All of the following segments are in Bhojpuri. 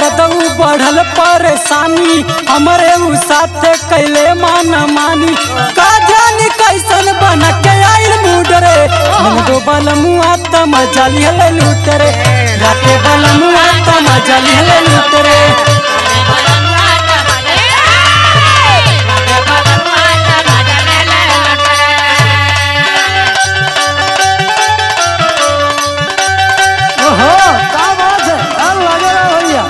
दरदऊ बढ़ल परेशानी हमरे उ साथे कैले मान मानी का जानी कैसन बन के आइल मूड रे मन दो बल मुआ त मजा लिहले लूट रे राते बल मुआ त मजा लिहले लूट रे ओहो का बात है अब लगे रहा भैया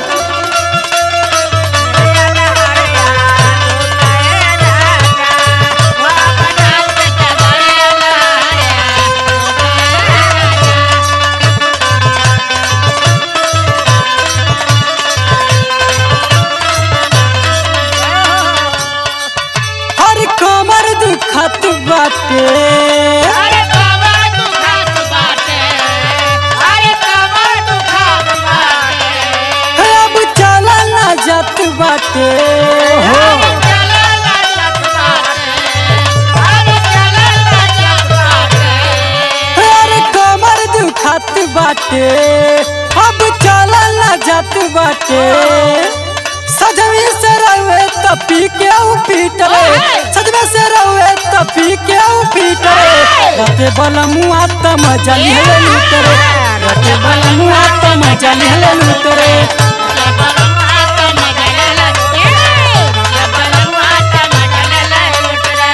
हर कमर दुखत बाटे अरे कमर दुखात बाटे अरे कमर दुखात बाटे अब चला ना जात बाटे हो अरे चला लचत बाटे अरे चला लचत बाटे अरे कमर दुखत बाटे अब चला ना जात बाटे सजवी से रवे त पी के ऊ पीट रे सजवे से रवे त पी के ऊ पीट रे रते बल मुआ त मजा लिहले लूट रे रते बल मुआ त मजा लिहले लूट रे ये बलवा त मगलला ए ये बलवा त मगलला लुट रे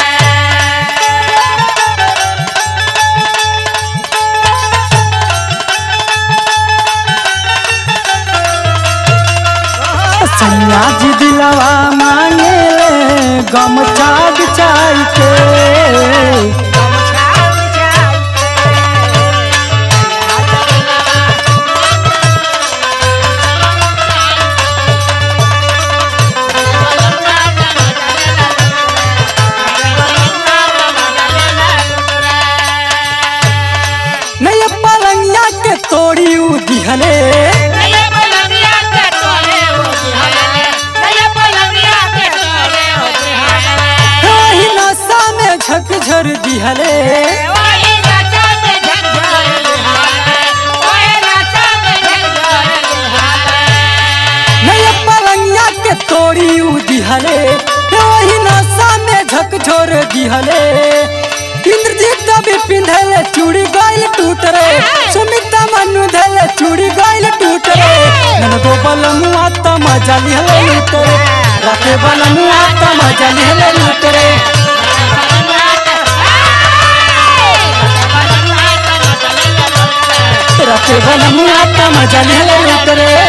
सैया जी दिलवा मांगे ले गमछा बिछाई के नहीं पलंगिया के तोड़ी उ दिहले वही नशा में झकझर दिहले नहीं पलंगिया के तोड़ी उ दिहले वही नशा में झकझोर दिहले इंद्रजीत भी पिंधले चूड़ी गइल टूट रे सुमिता मनु धले चूड़ी गइल टूट रे नन दो बल मुआ त मजा लिहले लूट रे राते बल मुआ त मजा लिहले लूट रे राते बल मुआ त मजा लिहले लूट रे